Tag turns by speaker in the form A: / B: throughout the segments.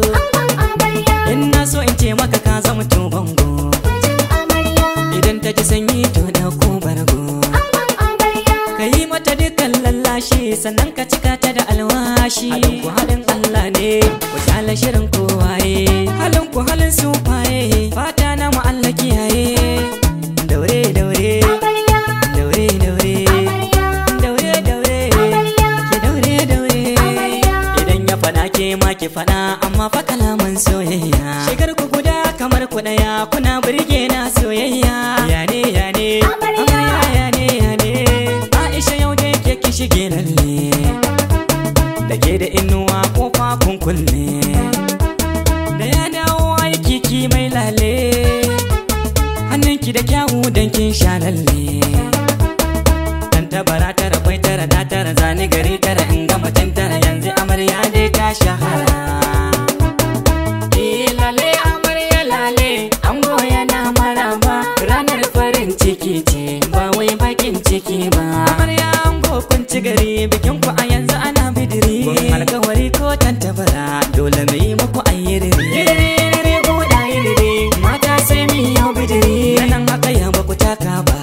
A: in na so in ce maka ka zama to bango idan ta ji sanyi to da ko bargo ka yi mata dukkan lallashi sannan ka cika ta da alwashi halin ku halin Allah ne ku kyala shirin kowaye halin ku halin sufaye fata na mu Allah kiyaye daure daure daure daure daure daure ki daure daure idan ya fada ke ma ki fada amma fa kalaman soyayya shigar ku guda kamar ku daya kuna burge na soyayya ya ne ya ne amarya ya ne ya ne Aisha yau da ke ki shige lalle da ke da inuwa kofa kun kulle da ya dawo aiki ki mai lale hannunki da kyawu dan kin sha lalle dan tabara tara kwai tara da tara zani gari tara in ga mutum tara yanzu amarya dai ta shahara Eh, lale amarya lale ango yana maraba ranar farin ciki ce ba wai bakin ciki ba amarya ango kun ci gari bikin ku a yanzu ana bidiri kun alkawari ko tantabara dole mu yi muku ayyiri yiri guda yiri mata sai mi yau bidiri nan haka ya ba ku taka ba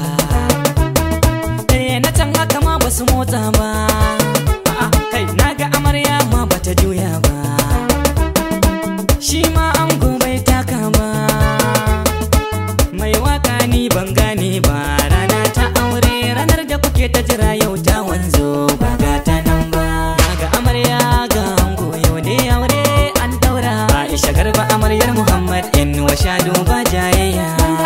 A: eh na can haka ma ba su motsa ba a'a kai naga amarya ma bata juya ba shi ma an bai taka ba mai waka ni ban gane ba rana ta aure ranar da kuke ta jira yau ta wanzo ba ga ta nan ba ga amarya ga ango yau ne aure an daura Aisha garba amaryar Muhammad in wa shadu ba jayayya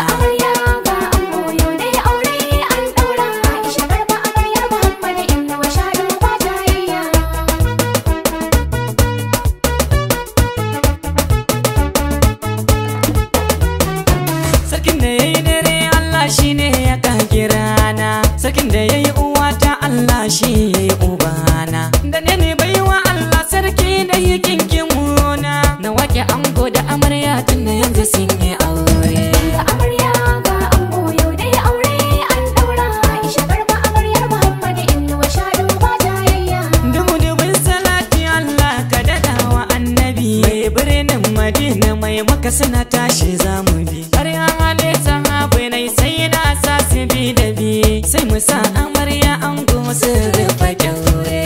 A: Sarkin da ya yi dare Allah shi ne ya kage rana Sarkin da ya yi uwata Allah shi ya yi ubana Da ne ne baiwa Allah sarki da yi kinkin muna Na wake ango da amarya tun da yanzu sun yi aure Dubu dubun salati Allah ka daɗa wa annabi Mai birnin Madina mai maka suna tashi zamu bi Har ya hale sahabai nai sai na sa su bi da bi Sai mu sa amarya ango su rufe kyaure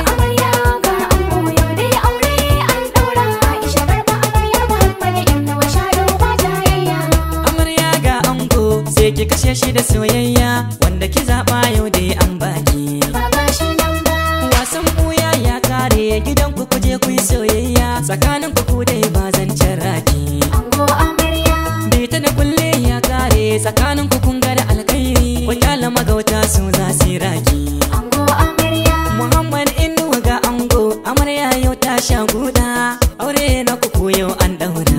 A: Amarya ga ango sai ki kashe shi da soyayya Wanda ki zaɓa yau dai an baki Wasan buya ya kare gidan ku kuje ku yi soyayya Tsakanin ku ku dai ba zan raki Bita da kulle ya kare tsakanin ku kun ga da alkhairi Wakala magauta su za su yi raki Muhammad Inuwa ga ango amarya yau ta sha guda Aure na ku yau an daura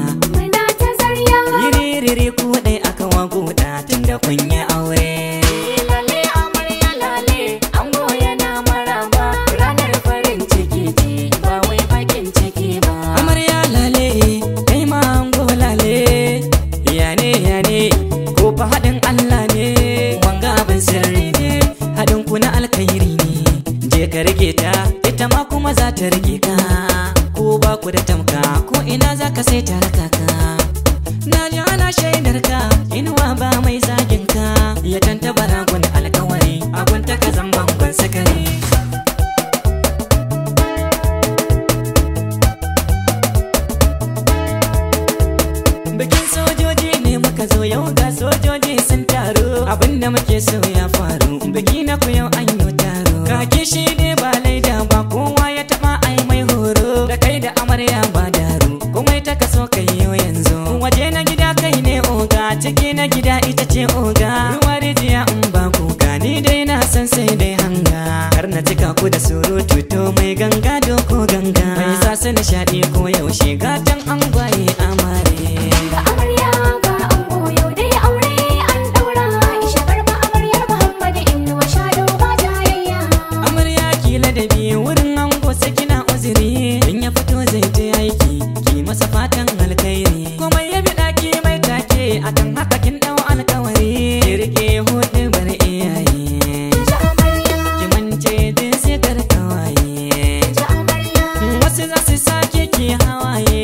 A: Yiri ku dai aka wa guda tunda kun yi aure Lale amarya lale ango yana maraba ranar farin ciki ce ba wai bakin ciki ba Amarya lale kai ma ango lale yane yane ko fa haɗin Allah ne wanga abin sirri ne haɗin ku na alkhairi ne je ka rike ta ita ma kuma za ta rike ka ko ba ku da tamka ko ina za ka sai ta raka ka na ji ana shaidar ka inuwa ba mai zagin ka ya tanta baragun alkawari abun ta ka zan bangon sakari bikin sojoji ne muka zo yau ga sojoji sun taru abinda muke so ya faru biki na ku yau an yi taro kake shi ne ba laida ba kowa ya taba ai mai horo da kai da amarya ba daru komai ta kaso kai yau yanzu waje na gida kai ne oga ciki na gida ita ce oga ruwa rijiya in ba kuka ni dai na san sai dai hanga kar na cika ku da surutu to mai ganga doko ganga mai sa su nishaɗi ko yaushe gatan an gwaye amare amarya ki ladabi wurin ango sai kina uzuri in ya fito zai je aiki ki masa fatan alkhairi kuma ya bi daki mai take akan haka kin dau alkawari ki rike hudu bar iyaye ki mance din sai karkawaye wasu za su sake ki hawaye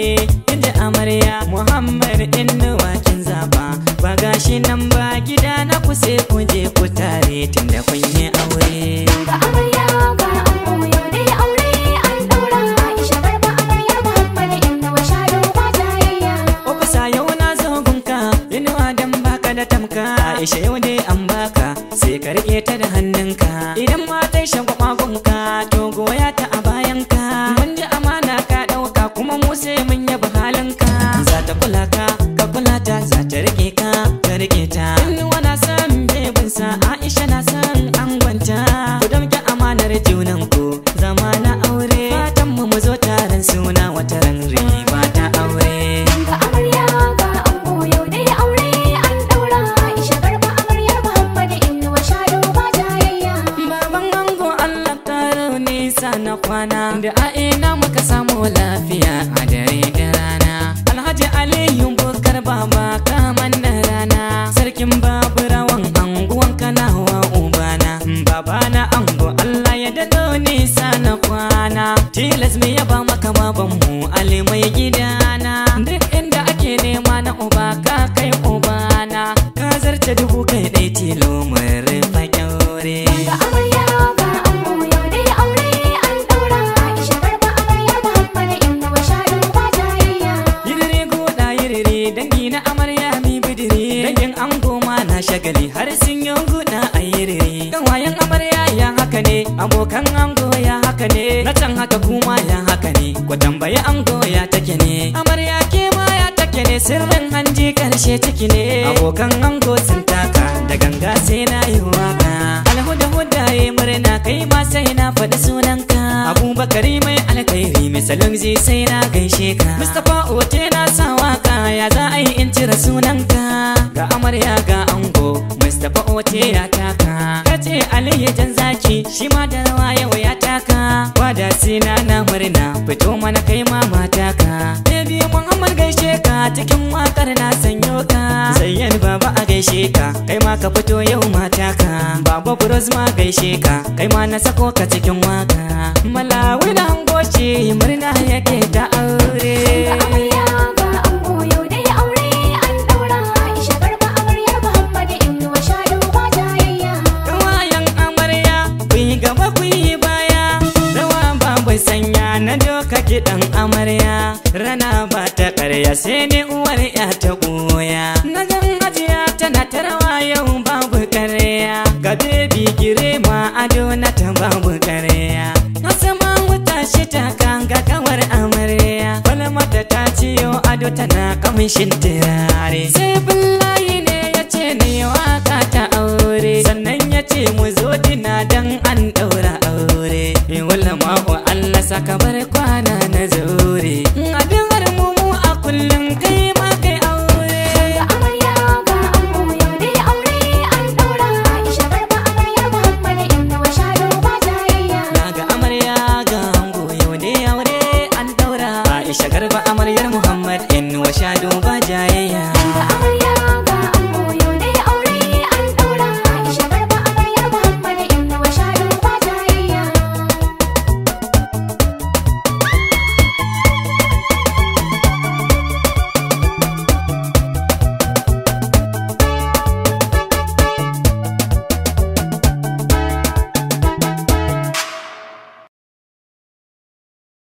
A: inda amarya Muhammad inuwa kin zaba ba gashi nan ba gida na ku sai ku je ku tare tunda kun yi aure
B: Ga amarya ga ango yau dai aure an daura Aisha garba amaryar Muhammad inda wa shado ba jayayya
A: Ofisa yau na zo gunka inuwa dan baka da tamka Aisha yau dai an baka sai ka rike ta da hannunka idan ma ta shagwaba gunka to goya ta a bayanka mun ji amana ka dauka kuma mu sai mun yaba halinka za ta kula ka ka kula ta za ta rike ka ka rike ta inuwa na san bebinsa Aisha na san angonta ku dauki amanar junanku zama na aure fatan mu mu zo taron suna wata ran riba ta aure
B: Ga amarya ga ango yau dai aure an daura Aisha garba amaryar Muhammad inda wa shado ba jayayya
A: Baban ango Allah karo nisa na kwana da a ina muka samu lafiya a dare da rana Alhaji Aliyu Bukar baba kaman na rana Sarkin baburawan anguwan kanawa ubana Babana ango Allah ya dado nisa na kwana Tilas me ya ba maka babanmu Ali mai gidana Duk inda ake nema na uba ka kai ubana Ka zarce dubu kai ɗai tilo mun rufa kyaure
B: Ga amarya ga ango yau dai aure an daura Aisha garba amaryar Muhammad inda wa shado ba jayayya
A: Yirire goda yirire dangi na amarya mi bidire Dangin ango ma na shagali har sun yi guda a yirire Kan wayan amarya ya haka ne abokan ango ya haka ne Na can haka kuma ya haka ne Ku tambayi ango ya take ne Amarya ke ma ya take ne sirrin hanji karshe ciki ne Abokan ango sun taka da ganga sai na yi waka Alhuda huda ya murna kai ma sai na faɗi sunanka Abubakari mai alkhairi misalin zai sai na gaishe ka Mustapha Ote na sa waka ya za a yi in cire sunanka Ga amarya ga ango Mustapha Ote ya taka Kace Aliyu jan zaki shi ma da rawa yau ya taka Wada sina na murna fito mana kai ma mata ka Baby Muhammad gaishe ka cikin wakar na sanyo ka Zayyan baba a gaishe ka kai ma ka fito yau mata ka Baba Bros ma gaishe ka kai ma na sako ka cikin waka Malawi na hangoci murna yake ta aure
B: Ga amarya ga ango yau dai aure an daura Aisha garba amaryar Muhammad inda wa shado ba jayayya
A: Kawayan amarya ku yi gaba ku yi baya Rawa babu sanya na doka kiɗan amarya Rana ba ta ƙarya sai ne uwar ya ta ɓoya Na gan hajiya tana ta rawa yau babu ƙarya Ga bebi girema ado na ta babu ƙarya Asama wuta shi ta kanga kawar amarya Falmata ta ciyo ado tana kamshin turare Sai billahi ne ya ce ne waka ta aure Sannan ya ce mu zo dina dan an ɗaura aure Wala mako Allah saka bar kwana na zaure Abin har mu mu a kullum kai ma kai aure
B: Ga amarya ga ango yau dai aure an daura Aisha garba amaryar Muhammad inda wa shado ba jayayya
A: Daga amarya ga ango yau ne aure an daura Aisha garba amaryar Muhammad in wa sha duba